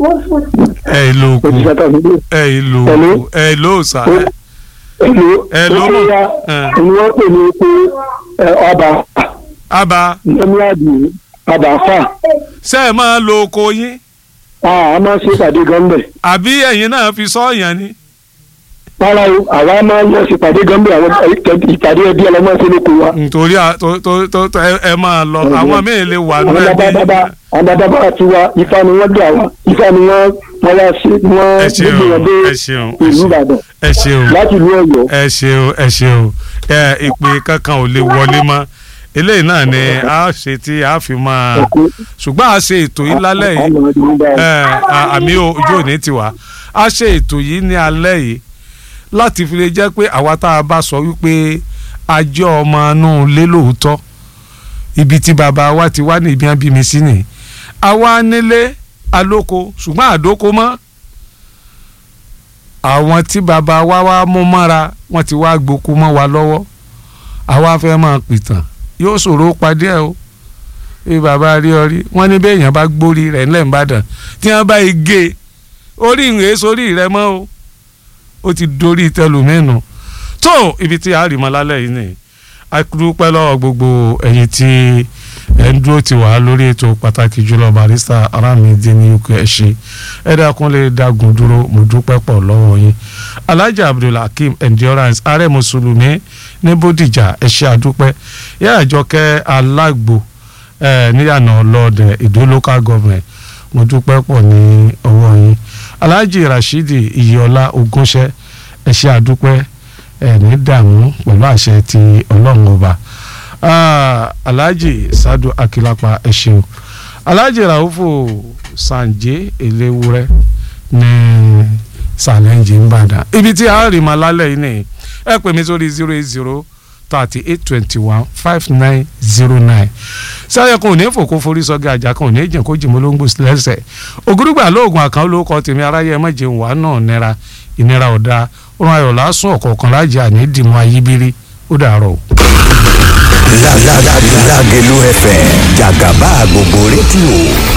ẹ ìlò òkú òṣìṣẹ́ tó ń gbé. ẹ ìlò Hello? òkú ẹ ìlò òsà ẹ Èlò Hello, ó mo- ya eh. ni wọ́n pè ní pé ẹ, ọba àbá lẹ́mí àdì ọba fà ṣe é máa lo oko yín á máa ṣe ìpàdé gọ́ńbẹ̀. àbí ẹ̀yin náà fi sọ́ọ̀yàn ni rárá o àwa máa ń lọ sí ìpàdé gọ́ńbẹ̀ àwọn ìpàdé ẹbí ọlọ́mọ ṣe lóko wa. nítorí à- tó- tó- tó- tó- ẹ- ẹ máa lọ Mhm. àwọn míì lè wà àwọn nínú bàbá ẹbí bàbá àwọn bàbá bàbá ti wa ifá ni wọ́n gbà wá ifá ni wọ́n wọ́n wá ṣe wọ́n ẹ ṣeun gbé wọn dé ẹ ṣeun ẹ ìlú ṣeun Ìbàdàn ẹ ṣeun láti ìlú Ọ̀yọ́. ẹ ṣeun ẹ ṣeun ẹ ìpè kankan ò lè wọlé mọ́ eléyìí náà ni a ṣe tí a fi máa Ẹ̀kú. ṣùgbọ́n a ṣe ètò yìí lálẹ́ yìí Àwọn ọmọdé ń bá wọn. ẹ à- àmì ojú òní tiwa a ṣe ètò yìí ní alẹ́ yìí láti fi lè jẹ́ pé àwa tá a bá sọ wípé a jẹ́ ọmọ inú ilé lóòótọ́ ibi tí bàbá wa ti wá ní ibi bí mi sí nìyí àwa nílé alóko ṣùgbọ́n àdóko mọ́ àwọn tí bàbá wa wá mú mọ́ra wọ́n ti wá gbókú mọ́ wa lọ́wọ́ àwa fẹ́ máa pìtàn yóò ṣòro padì ẹ̀ o bí bàbá rí ọ rí wọ́n ní bẹ́ẹ̀ yẹn bá gbórí rẹ̀ ńlẹ̀ ńbàdàn tí wọ́n bá igi orí ìrìn sórí rẹ̀ mọ́ o ó ti dorí tẹlùmẹ́nu tó ibi tí a rí mọ́ lálẹ́ yìí nìyí a dúpẹ́ lọ́wọ́ gbogbo ẹ̀yin tí ẹ̀ ń dúró ti wà lórí ètò pàtàkì jùlọ barista aramide ní uk ẹ̀ ṣe ẹ̀ dákun lè dágun dúró mo dúpẹ́ pọ̀ lọ́wọ́ yín alhaji abdulhakeem endurance ààrẹ mùsùlùmí ní bódìjà ẹ̀ ṣe àdúpẹ́ yẹ́ àjọkẹ́ alágbo ẹ̀ níyànà ọlọ́ọ̀dẹ ìdó local government mo dúpẹ́ pọ̀ ní ọwọ́ yín alhaji rashidi iyọlá ogúnṣẹ́ ẹ̀ ṣe àdúpẹ́ ẹ̀ ní dààmú pẹ̀lú àṣẹ ti ọlọ́run ọba Ah, alhaji sadu akilapa ẹ ṣeun alhaji raufu sanje elewure ní sàlẹ̀njì nìbàdàn ibi tí a rí ma lálẹ́ yìí nìyí ẹ pè mí sórí zero eight zero thirty eight twenty one five nine zero nine sáyẹ kan ò ní fòkó forí sọgẹ àjà kan ò ní jìn kó jìmọ lóńgbò lẹ́sẹ̀ ògúrúgbà lóògùn àkàn olóòkọ tèmi aráyé ẹ má jẹun wà náà nira ìnira ọ̀dà ọ̀run ayọ̀ lásùn ọ̀kọ̀ọ̀kan lájà àní dìmọ̀ ayíbírí ó dàárọ̀ o. Lágẹ̀lú FM jàgàbá gbogbo rédíò